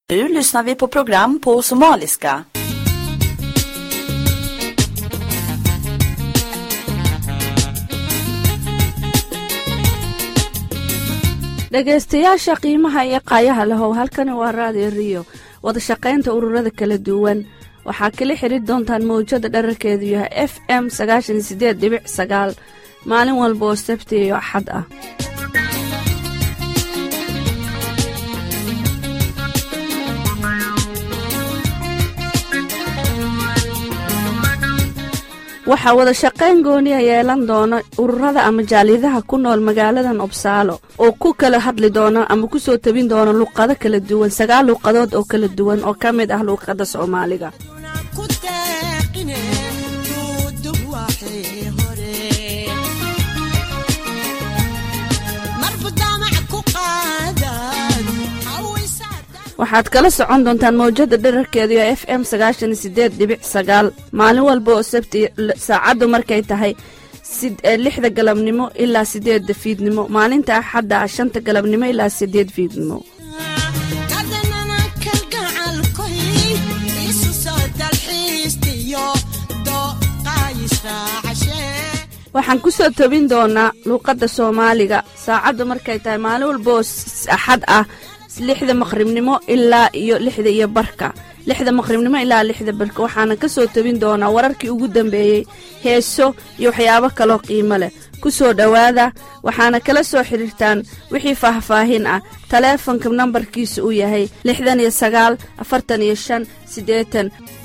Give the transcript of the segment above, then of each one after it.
Nu lyssnar vi på program på somaliska. dhegaystayaasha qiimaha iyo qaayaha lahow halkani waa raadiyo riyo wada shaqaynta ururada kala duwan waxaa kala xidri doontaan mawjada dherarkeedu yahay f m sagaashan sideed dhibic sagaal maalin walba oo sabti iyo axad ah waxaa wada shaqayn gooniya yeelan doona ururada ama jaaliyadaha ku nool magaaladan obsaalo oo ku kala hadli doona ama ku soo tabin doona luuqado kala duwan sagaal luuqadood oo kala duwan oo ka mid ah luuqadda soomaaliga waxaad kala socon doontaan mawjada dherarkeedu ee f m sagaashan sideed dhibic sagaal maalin walba oo sabti saacaddu markay tahay lixda galabnimo ilaa sideedda fiidnimo maalinta axadda ah shanta galabnimo ilaa sideed fiidnimo waxaan ku soo tobin doonaa luuqadda soomaaliga saacaddu markay tahay maalin walba oo axad ah lixda maqribnimo ilaa iyo lixda iyo barka lixda maqribnimo ilaa lixda barka waxaana ka soo tebin doonaa wararkii ugu dambeeyey heeso iyo waxyaabo kaloo qiimo leh ku soo dhowaada waxaana kala soo xidhiirtaan wixii faahfaahin ah taleefonka nambarkiisa uu yahay lixdan iyo sagaal afartan iyo shan siddeetan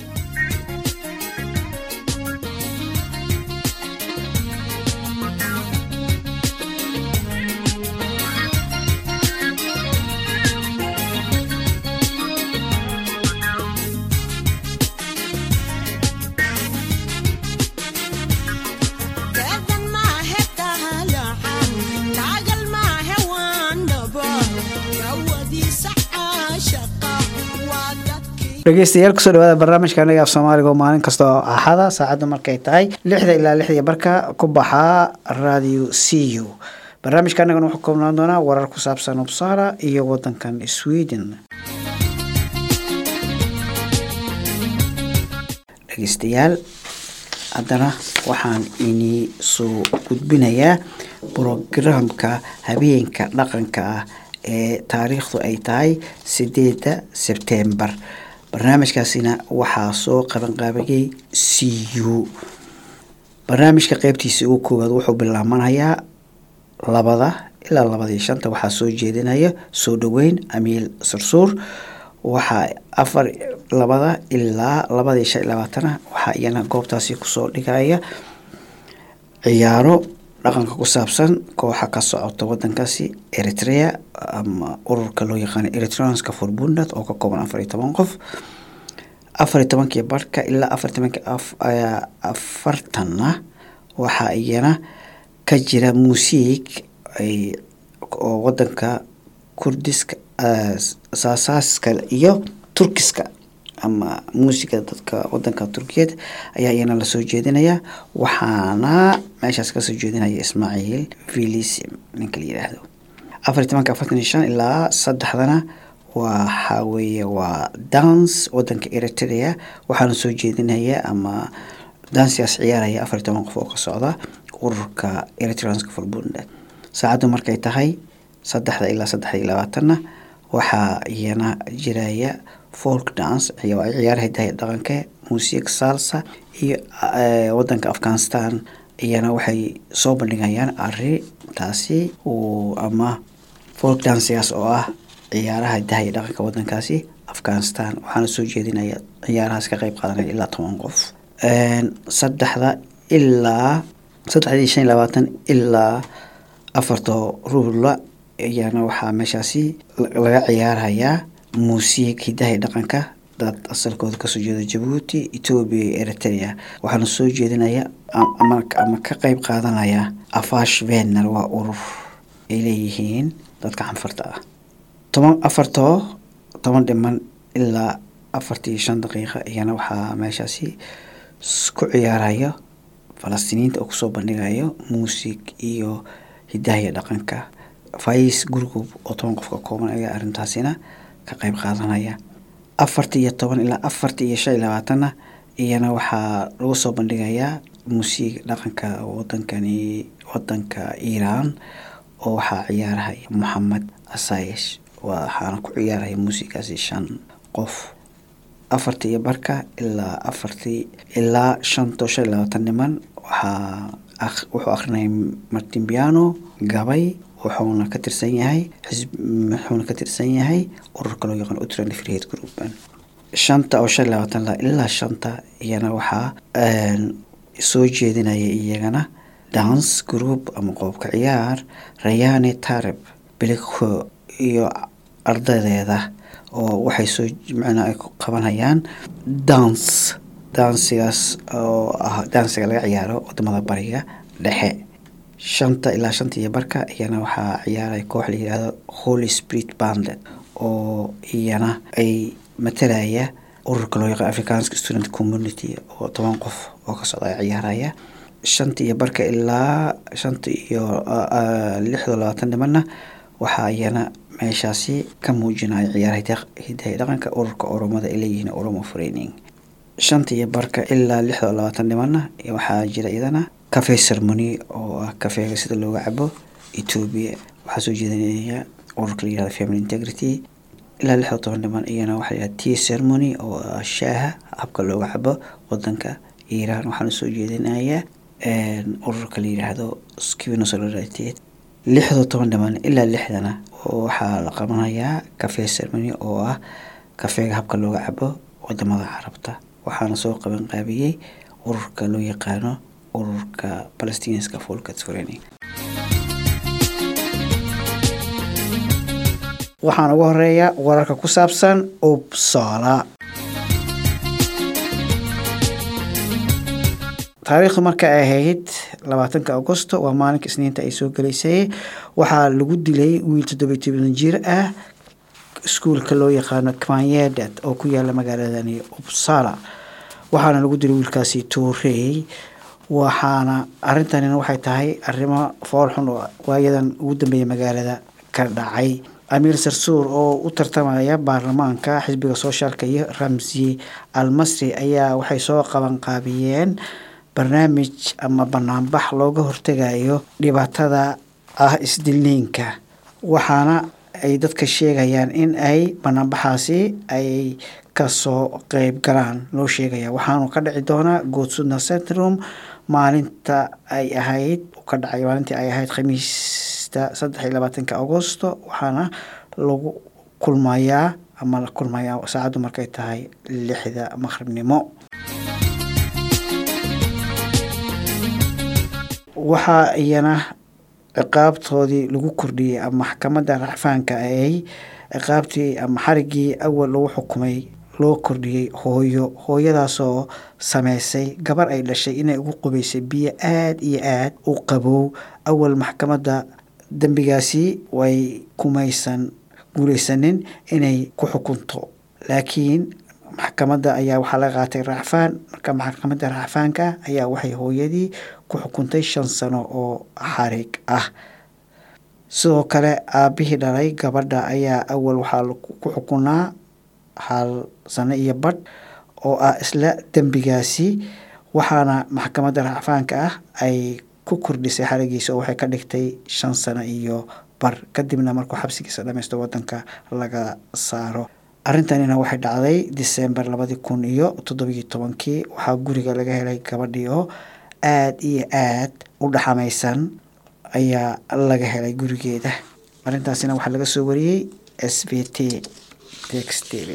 dhegeystayaal kusoo dhawaada barnaamijka anaga af soomaaliga oo maalin kasta oo axada saacaddu markay tahay lixda ilaa lixdii barka ku baxaa radio c u barnaamijka anagana wuxuu koobnaan doonaa warar ku saabsan ubsara iyo wadankan sweden dhegeystayaal haddana waxaan inii soo gudbinayaa brograamka habeenka dhaqanka ah ee taariikhdu ay tahay sideeda sebtembar barnaamijkaasina waxaa soo qabanqaabiyey c u barnaamijka qeybtiisa ugu koowaad wuxuu bilaabanayaa labada ilaa labadii shanta waxaa soo jeedinaya soo dhoweyn amiil sursuur waxaa afar labada ilaa labadii shan iyo labaatana waxaa iyana goobtaasi kusoo dhigaya ciyaaro dhaqanka ku saabsan kooxa ka socota wadankaasi eritrea ama ururka loo yaqaano eritreanska forbunad oo ka kooban afar iyo toban qof afar iyo tobankii barhka ilaa afar iyo tobankii afartanna waxaa iyana ka jira muusiig oo wadanka kurdiska saasaaska iyo turkiska ama muusiga dadka wadanka turkiyeed ayaa iyana lasoo jeedinayaa waxaana meeshaas kasoo jeedinaya ismaaciil vilisim ninka la yidhaahdo afar iyo tobanka afartan iyo shan ilaa saddexdana waxa weeye waa dance wadanka eritrea waxaana soo jeedinaya ama dansigaas ciyaaraya afar iyo toban qof oo ka socda ururka eritreanska forbunda saacaddu markay tahay saddexda ilaa saddex iyo labaatanna waxaa iyana jiraya folk dance ciyaaraha hidaha dhaqanka musiig salsa iyo wadanka afghanistan iyana waxay soo bandhigayaan arintaasi ama folk dancgaas oo ah ciyaaraha hidaha iyo dhaqanka wadankaasi afghanistan waxaana soo jeedinaya ciyaarahaas ka qeyb qaadanaya ilaa toban qof saddexda ilaa saddexdii shan iyo labaatan ilaa afarta ruula ayaana waxaa meeshaasi laga ciyaarayaa muusiig hidaha dhaqanka dad asalkooda kasoo jeeda jabuuti etoobiya iyo eritrea waxaana soo jeedinaya ama ka qeyb qaadanaya afash vener waa urur ay leeyihiin dadka xanfarta ah toban afartoo toban dhiman ilaa afartii shan daqiiqa iyana waxaa meeshaasi ku ciyaaraya falastiiniyiinta oo kusoo bandhigayo muusig iyo hidaha iyo dhaqanka fais gurgub oo toban qof ka kooban ayaa arrintaasina ka qeyb qaadanaya afarta iyo toban ilaa afarta iyo shan iyo labaatanna iyana waxaa lagu soo bandhigayaa muusiga dhaqanka wadankani wadanka iiraan oo waxaa ciyaarahaya moxamed asayesh waxaana ku ciyaaraya muusigaasi shan qof afartii iyo barka ilaa afartii ilaa shanto shan iyo labaatan niman waxaa wuxuu akrinaya martin piano gabay wuxuuna ka tirsan yahay wuxuuna ka tirsan yahay ururka loo yaqaan utrand freehead group shanta oo shan iyo labaatan la ilaa shanta iyana waxaa soo jeedinaya iyagana dance group ama qoobka ciyaar rayane tareb bilikho iyo ardadeeda oo waxay soo macnaa ay qabanayaan dance dansigaas oo ah dansiga laga ciyaaro wadamada bariga dhexe shanta ilaa shanta iyo barka iyana waxaa ciyaaraya koox la yihahdo holy spirit bandet oo iyana ay matalaya ururka loo yaqaan africanska student community oo toban qof oo ka socda ay ciyaaraya shanta iyo barka ilaa shanta iyo lixdo labaatan nimanna waxaa iyana meeshaasi ka muujinaya ciyaaraha hidaha dhaqanka ururka oromada ay leeyihiin oromo freining shanta iyo barka ilaa lixdo labaatan nimanna waxaa jira iyadana cafe ceremony oo ah kafeega sida looga cabo ethoobia waxaa soo jeedinaya ururka la yihahdo family integrity ilaa lixdo toban niman iyana waxaa yihahda tea ceremony oo ah shaaha habka looga cabo wadanka iiraan waxaana soo jeedinaya ururka la yidhaahdo skivino solidarity lixdo toban dhiman ilaa lixdana waxaa la qabanayaa cafe ceremony oo ah kafeega habka looga cabo wadamada carabta waxaana soo qaban qaabiyey ururka loo yaqaano ururka palestinianska folkat training waxaan ugu horeeya wararka ku saabsan upsala taariikhdu marka ay ahayd labaatanka augusto waa maalinka isniinta ay soo gelaysay waxaa lagu dilay wiil toddobiy toban jir ah iskuulka loo yaqaano kmanyedet oo ku yaala magaaladani upsala waxaana lagu dilay wiilkaasi tuurey waxaana arintanina waxay tahay arrimo foolxun oo waayadan ugu dambeeya magaalada ka dhacay amiir sarsuur oo u tartamaya baarlamaanka xisbiga soshaalka iyo ramsi almasri ayaa waxay soo qaban qaabiyeen barnaamij ama banaanbax looga hortegayo dhibaatada ah isdilniinka waxaana ay dadka sheegayaan in ay banaanbaxaasi ay kasoo qeyb galaan loo sheegaya waxaanu ka dhici doonaa goodsudna centrum maalinta ay ahayd ka dhacay maalintii ay ahayd khamiista saddex iyo labaatanka agosto waxaana lagu kulmayaa ama la kulmayaa saacaddu markay tahay lixda maqribnimo waxaa iyana ciqaabtoodii lagu kordhiyey ama maxkamadda racfaanka ay ciqaabtii ama xarigii awal lagu xukumay loo kordhiyey hooyo hooyadaasoo sameysay gabar ay dhashay inay ugu qubaysay biyo aada iyo aada u qabow awal maxkamadda dembigaasi way kumaysan guulaysanin inay ku xukunto laakiin maxkamadda ayaa waxaa laga qaatay racfaan marka maxkamadda racfaanka ayaa waxay hooyadii ku xukuntay shan sano oo xarig ah sidoo kale aabihii dhalay gabadha ayaa awal waxaa ku xukunaa hal sano iyo badh oo ah isla dembigaasi waxaana maxkamadda racfaanka ah ay ku kordhisay xarigiisa oo waxay ka dhigtay shan sano iyo bar kadibna markuu xabsigiisa dhammaysto wadanka laga saaro arrintanina waxay dhacday disembar labadi kun iyo toddobiyo tobankii waxaa guriga laga helay gabadhii oo aada iyo aad u dhaxamaysan ayaa laga helay gurigeeda arrintaasina waxaa laga soo wariyey s b t textv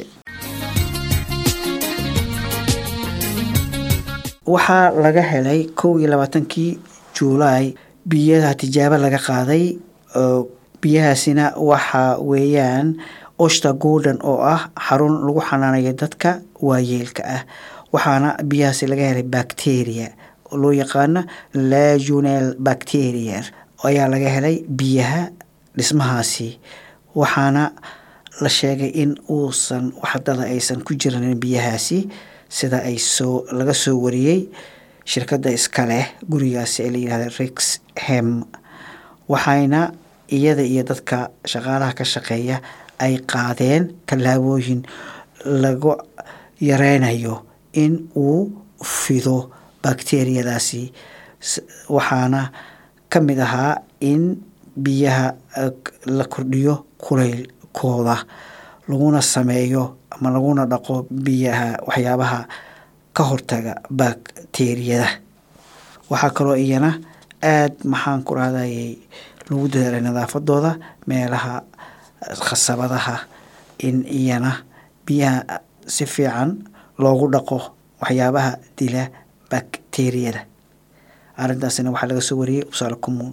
waxaa laga helay kow iyo labaatankii juulaay biyaha tijaabo laga qaaday biyahaasina waxa weeyaan oshta gordon oo ah xarun lagu xanaanayo dadka waayeelka ah waxaana biyahaasi laga helay bacteria loo yaqaano lagunel bacteria ayaa laga helay biyaha dhismahaasi waxaana la sheegay in uusan waxdada aysan ku jiranin biyahaasi sida ay soo laga soo wariyey shirkadda iska leh gurigaasi ee la yihahda rix hem waxayna iyada iyo dadka shaqaalaha ka shaqeeya ay qaadeen tallaabooyin lagu yareynayo in uu fido bakteriyadaasi waxaana ka mid ahaa in biyaha la kordhiyo kulaylkooda laguna sameeyo ama laguna dhaqo biyaha waxyaabaha ka hortaga bakteriyada waxaa kaloo iyana aada maxaan ku rahdayay lagu dadaalay nadaafadooda meelaha khasabadaha in iyana biyaha si fiican loogu dhaqo waxyaabaha dila bakteriyada arrintaasina waxaa laga soo wariyey usaale kumuun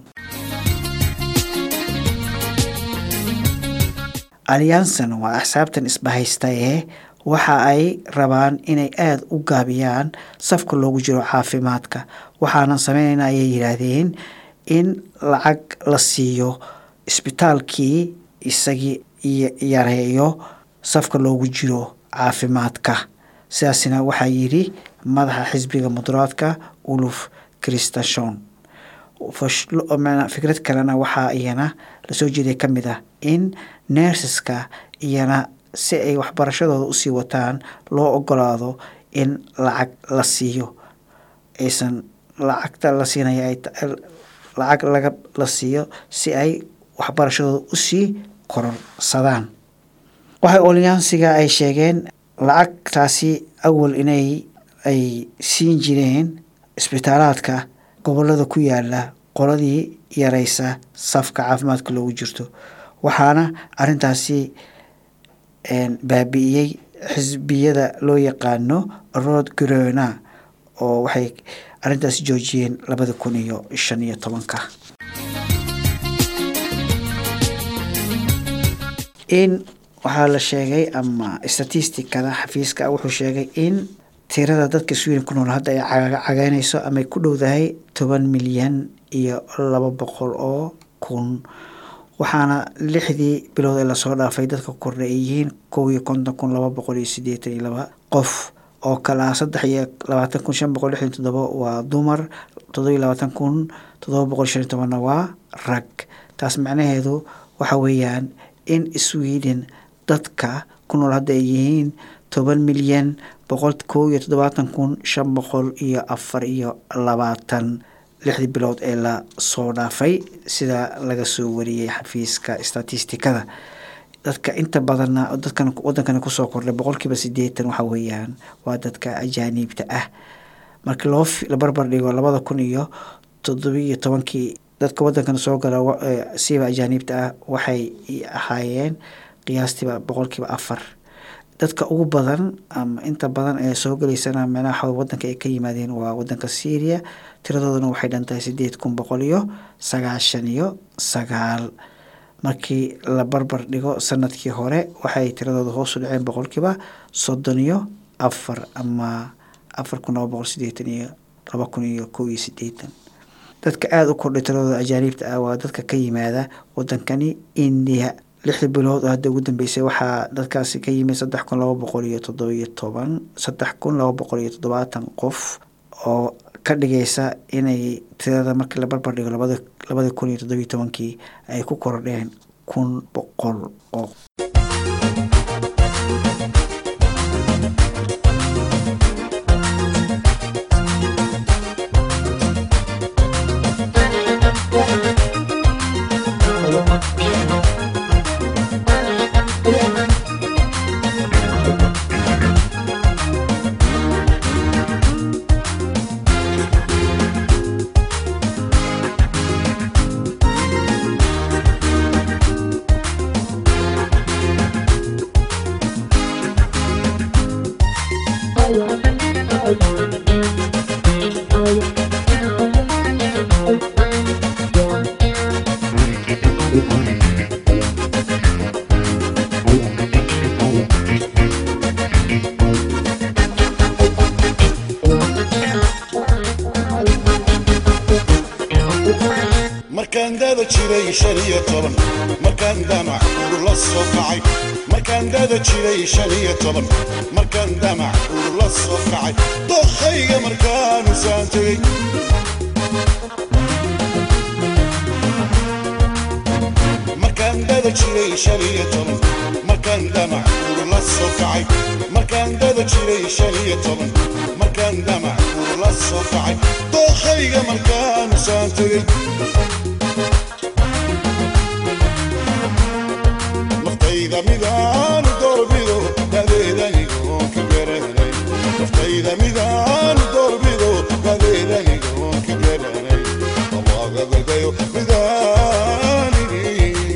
alyansan waa axsaabtan isbahaysta ee waxa ay rabaan inay aada u gaabiyaan safka loogu jiro caafimaadka waxaanan sameynayna ayay yidhaahdeen in lacag la siiyo isbitaalkii isagii yareeyo safka loogu jiro caafimaadka sidaasina waxaa yidhi madaxa xisbiga muduraadka uluf christashon fikrad kalena waxaa iyana lasoo jeeday ka mid ah in nerseska iyana si ay waxbarashadooda usii wataan loo ogolaado in lacag la siiyo aysan lacagta la siinaya lacag laga la siiyo si ay waxbarashadooda usii kororsadaan waxay olyansiga ay sheegeen lacagtaasi awal inay ay siin jireen isbitaalaadka gobolada ku yaala qoladii yareysa safka caafimaadka loogu jirto waxaana arintaasi baabi'iyey xisbiyada loo yaqaano rod grona oo waxay arintaasi joojiyeen labada kun iyo shan iyo tobanka in waxaa la sheegay ama statistikada xafiiska wuxuu sheegay in tirada dadka sweden ku nool hadda ay cageynayso ama ku dhowdahay toban milyan iyo laba boqol oo kun waxaana lixdii bilood ee lasoo dhaafay dadka kordha ay yihiin kow iyo konton kun laba boqol iyo sideetan iyo laba qof oo kale ah saddex iyo labaatan kun shan boqol lixdan toddoba waa dumar toddoba iyo labaatan kun toddoba boqol shan iyo tobanna waa rag taas macnaheedu waxa weeyaan in sweden dadka ku nool hadda ay yihiin toban milyan boqol kow iyo toddobaatan kun shan boqol iyo afar iyo labaatan lixdii bilood ee la soo dhaafay sida laga soo wariyey xafiiska statistikada dadka inta badanna dadkan wadankani kusoo kordhay boqolkiiba sideetan waxa weeyaan waa dadka ajaaniibta ah markii loo la barbar dhigo labada kun iyo toddobiiyo tobankii dadka wadankan soo gala siiba ajaaniibta ah waxay ahaayeen qiyaastiiba boqolkiiba afar dadka ugu badan ama inta badan ee soo gelaysana manaha wadanka ay ka yimaadeen waa wadanka syria tiradooduna waxay dhantahay sideed kun boqol iyo sagaashan iyo sagaal markii la barbar dhigo sanadkii hore waxay tiradooda hoosu dhaceen boqolkiiba soddon iyo afar ama afar kun laba boqol sideetan iyo laba kun iyo kow iyo sideetan dadka aada u kordhay tiradooda ajaaniibta ah waa dadka ka yimaada wadankani indiya lixda bilood oo hadda ugu dambeysay waxaa dadkaasi ka yimid saddex kun laba boqol iyo toddobiyo toban saddex kun laba boqol iyo toddobaatan qof oo ka dhigaysa inay tirada markii la barbar dhigo labada labada kun iyo toddobiyo tobankii ay ku kordheen kun boqol oo markaan dada jiray shan iyo toban markaan damac ur la soo kacay markaan dada jiray shan iyo toban markaan damac ur la soo kacay dokhayga markaanu saan tegey markaan dada jiray shan iyo toban markaan damac ur la soo kacay shan iyo toban markaan damac uu la soo kacay dookhayga markaanu saan tegey naftayda midaanu doorbido dadeedanigoon ka garanay naftayda midaanu doorbido dadeedanigoon ka garanay awaagagadayo midaanini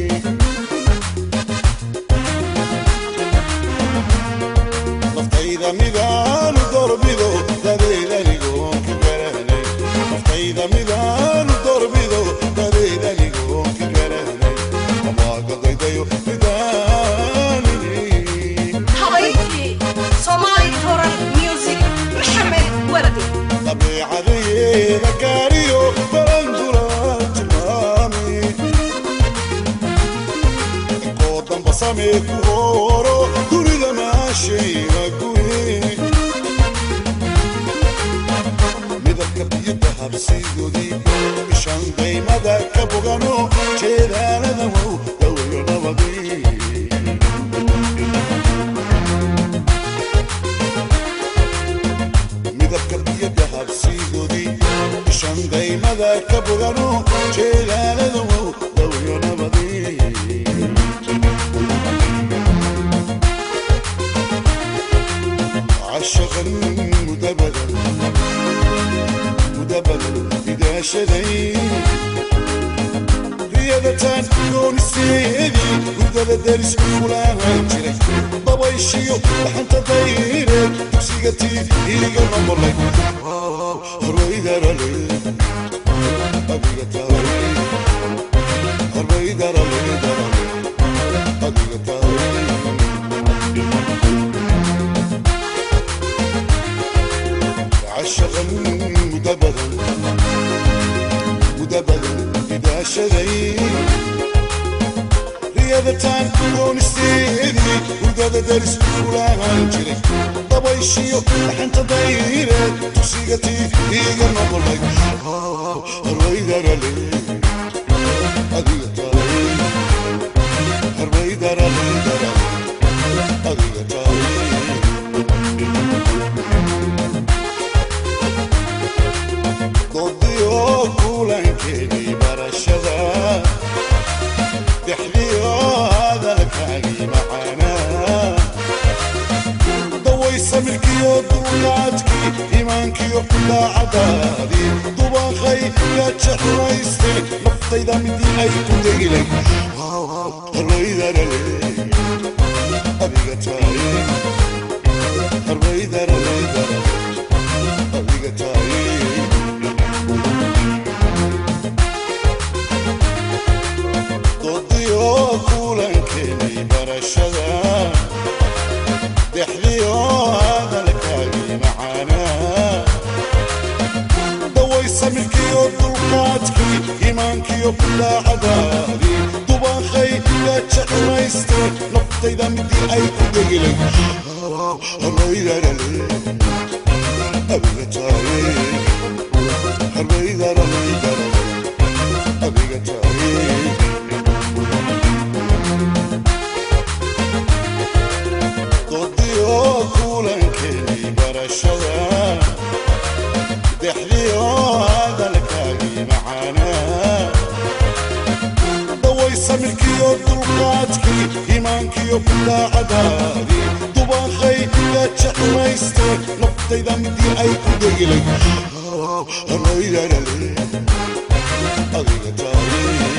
naftayda midaanu doorbido dadeedanigoon ka garanay naftayda midaanu doorbido dadeedanigoon ka garanay awaagagadayo midaanini habaykii soomaali foran music maxamed waradi dabeecadeyeeda gaariyo barandula tilmaami inkoo damba samee ku hooro dunida maashayna guye midabka biyada habsidoodii ishan daymada ka bogano jeedaalada wow dawayo nabadii midabka biyada habsiidoodii ishan daymada ka bogano jeelaalada wow dawyo nabadii cashaqan mudabadan mudabadan idaashaday riyadataan gooniseedii hurdada daris kulaahan jiray dabayshiyo dhaxanta dayreed dugsiga tii iliga noqolay horwaydarale adiga tahay horwaydarale darale adiga tahay عشقا مدبرا مدبرا إذا شذي رياضتان ونستيدي ودادا درس فلان جري ضبيشيو حنت دايرة تسيقتي إيقا نقلك الويدر لي أدية الويدر لي أدية ضديو كولانكيني برشدا تحليو هذا الكاقي معانا ضوي سمركيو دولاتكي إيمانكيو لا عدادي طباخي يا تشحريستي نفطي دا مدي أي كندقلي الويدر لي أبيك تاري الويدر لي أبيك تاري dodiyo kulankeenay barashada dexdiyo hadalkaagii macaanaa daway samirkiyo dulqaadkii iimaankiyo daacadaadii dubaaqay yaa jeclaystay naftayda midii ay ku degilay harbaydarale abiga tahay harbaydarale abiga tahay dodiyo kulankeenay barashada dexdiyo hadalkaagii macaanaa daway samirkiyo dulqaadkii iimaankiyo daacadaadii dubaaqay yaa jeclaystay naftayda midii ay ku degilay harbaydarale adiga tahay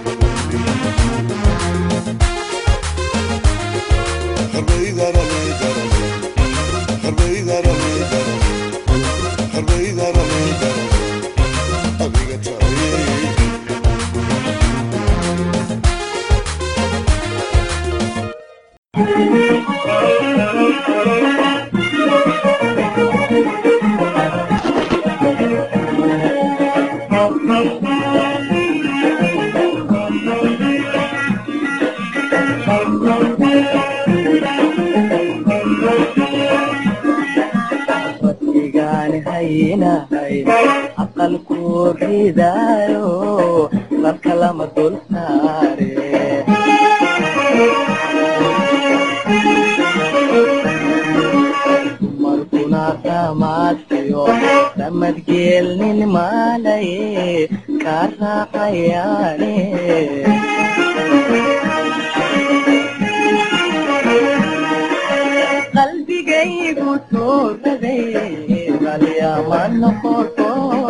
igaan haynahay aqalku ridaayo dadka lama dul saare raaciyo ramadgeelnin maalay ka raacayaane qalbigaygu tuuraday qalyama noqoto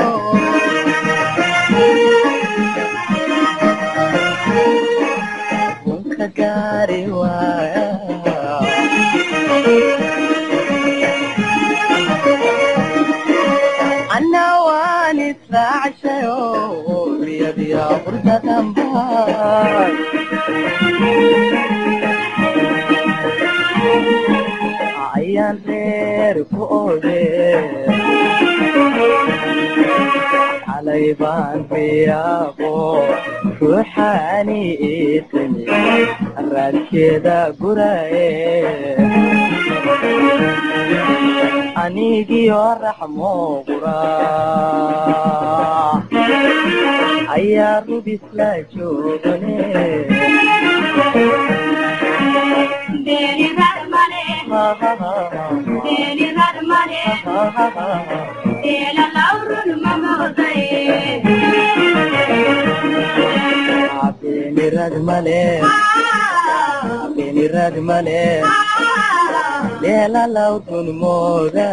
runka gaari waaya anna waan israacshayo riyadiya hurdadanbaa ayaan reer ku ode xalay baan riyaaqo ruuxaani iitimi raadkeeda guraye anigiyo raxmo qura ayaa rubisla joogane beenirad male beenirad male leelalaw dunmooda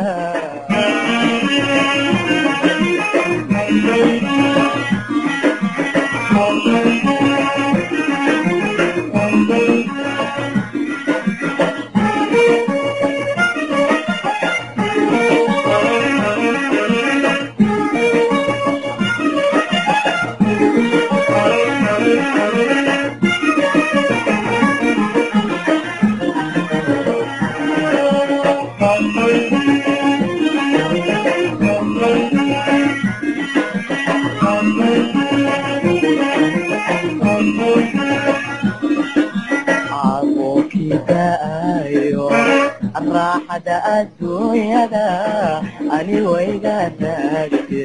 caaqookidaayo raaxada adduunyada ani wayga taagte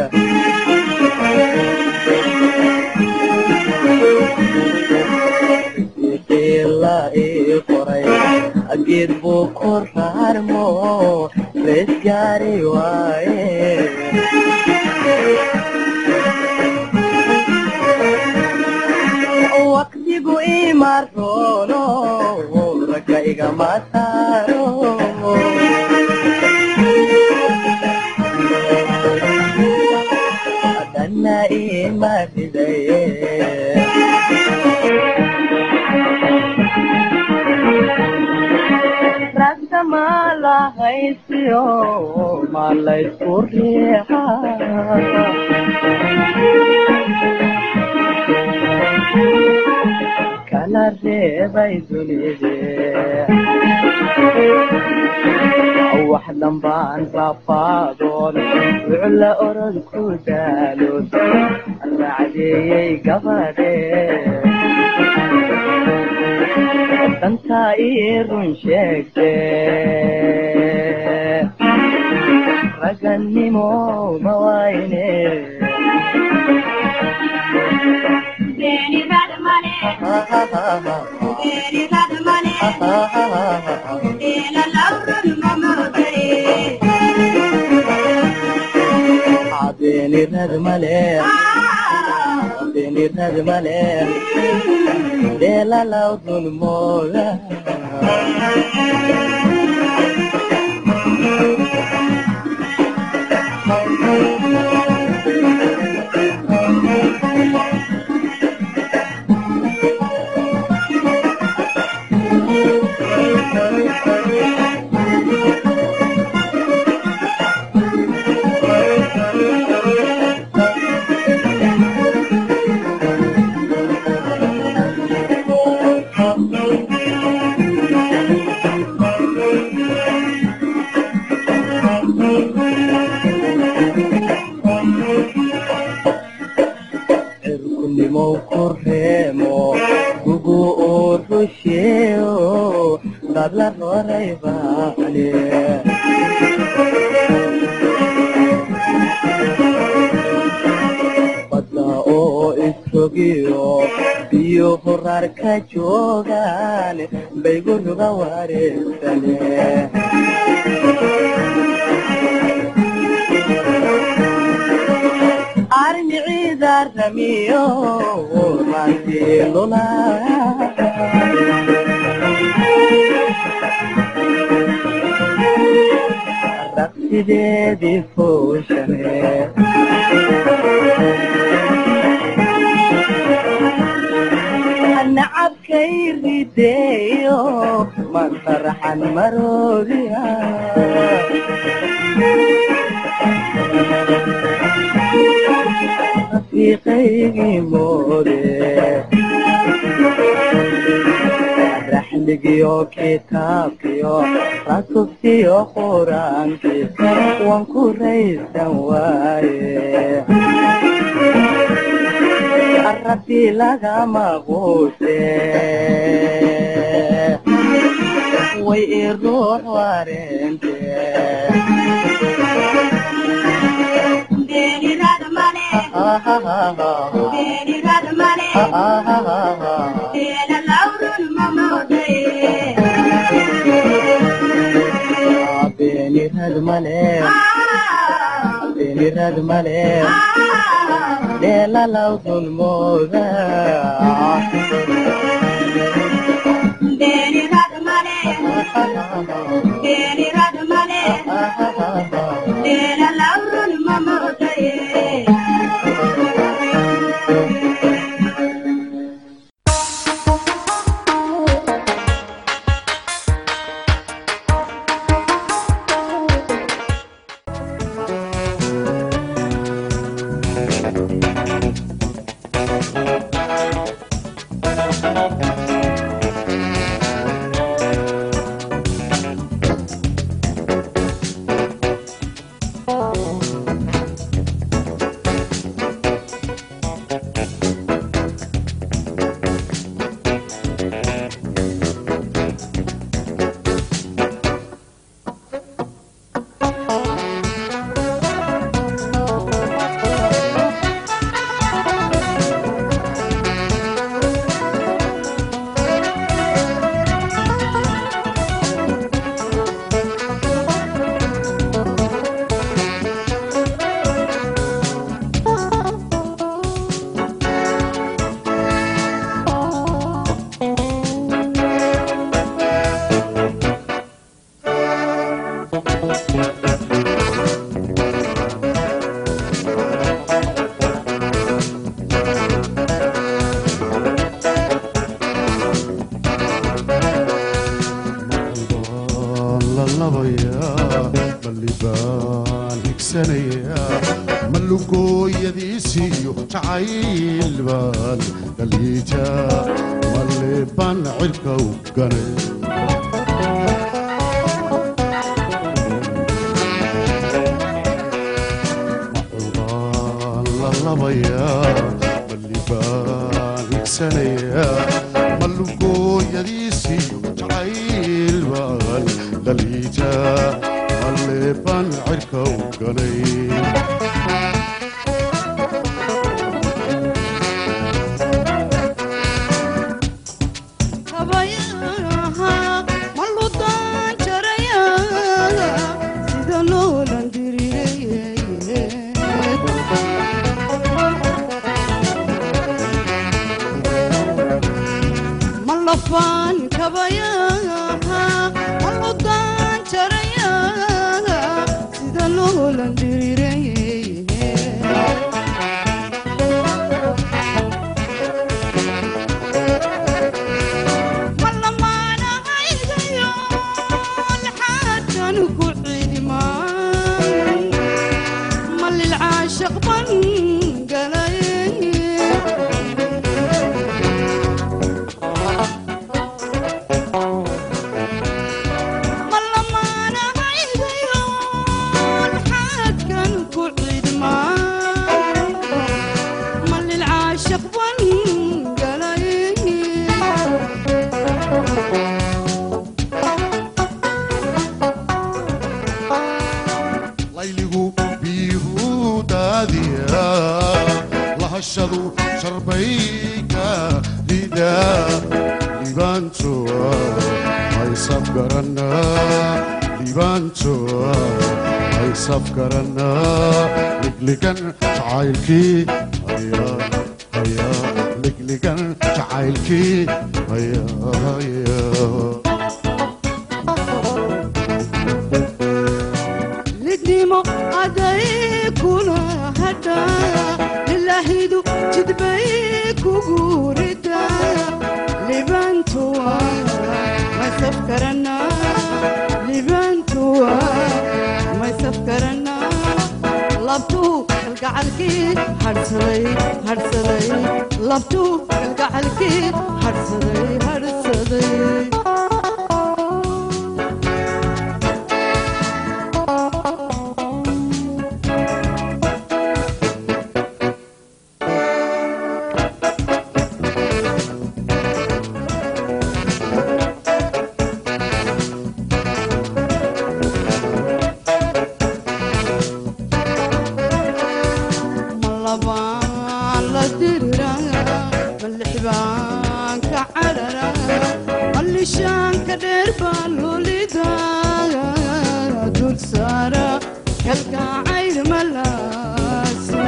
qiila ii qoray geed buu ku raarmo rees gaari waaye waqtigu imaroono ragga igama saaro dhanna ima ridaye ragga ma lahaysiyo ma laysku riixa kala reebay dunide wax dambaan rafaadoon wucla orod ku daalood raacdeeyey gabadhe dantaa ii run sheegte ragannimo ma wayne beenirad male beenirad male deelalaw dunmooda cirkunimow ku reemo gugu uu rusheeyo dadla roray baane badda oo isrogiyo biyo horaar ka joogaan baygu ruga wareegsane amiyo maantiilula raqsideedii fuushane nacabkay rideeyo masarxan maroodiya rafiiqaygii moode raxligiyo kitaabkiyo rasuskiyo quraankii waan ku raysan waaye rabbi lagama quuse way i ruux wareente beenirad male beenirad male dheelalawdun mooda baan higsanaya malugooyadiisiyo jacayl baan dhaliita malle baan cirka u ganay macubaan la labaya balli baan higsanaya malugooyadiisiyo jacayl baan dhaliita malle baan cirka u ganay layligu biyuhu daadiya lahashadu sharbayka lida libaantoa haysaf garana libaantoa haysaf garana ligligan jacaylkii aya xilligan jacaylkii ayaaya lidnimo aday kula hadha ilaahidu jidbay kugu rida libantuwa maysaf karana libantuwa maysaf karana labtuu kalgacalkii hadhsaday hadhsaday labtuu kalgacalkii hadhsaday hadhsaday malabaan la dirira malixbaan ka carara mallishaanka dheer baa lulida dul saara kalgacayl malaasi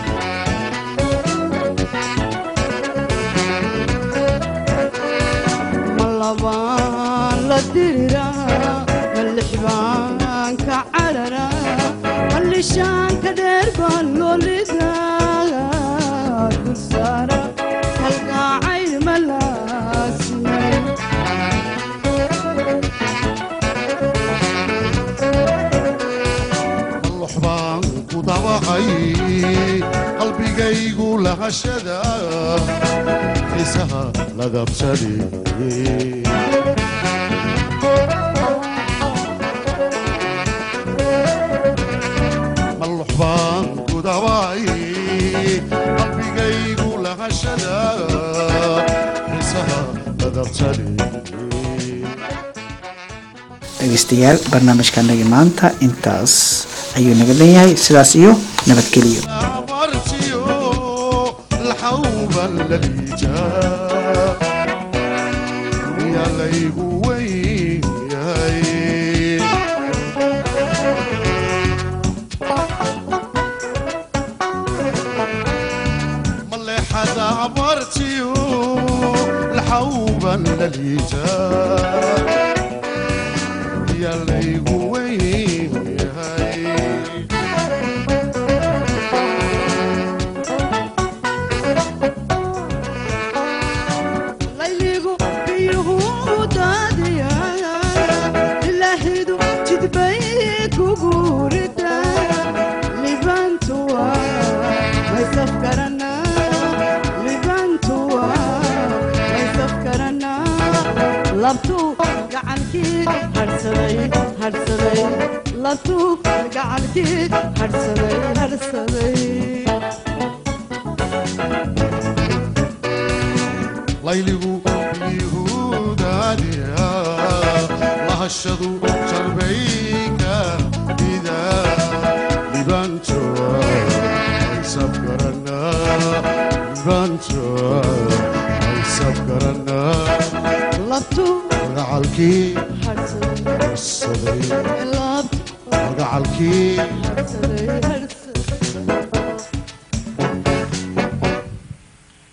malabaan la dirira malixbaan ka carara mallishaanka dheer baa lolida dul saara kalgacayl malaasi qallox baan ku dawacay qalbigaygu lahashada xiisaha ladabsaday mallox baan ku dawacay qalbigaygu lahashada xiisaha ladabsaday dhegeystayaal barnaamijkanagi maanta intaas ayuu naga leeyahay sidaas iyo nabadgeliyo abartiyo laxawban laliijaa yaa laygu weyn yahay maleexada abartiyo laxawban laliijaa yaa laygu weyn yahay layligu biyuhu daadiya ilaahidu jidbay kugu rida libantuwa maysaf karana libantuwa maysaf karana labtuu gacankii hadhsaday hadhsaday labtuu gacankii hadhsaday hadhsaday layligu biyuhudaadiya lahashadu jarbayga ida libantoa aysab garana libantoa aysab garana labtuu magacalkii hadhsaday saday labtuu magacalkii hadhsaday hadhsaday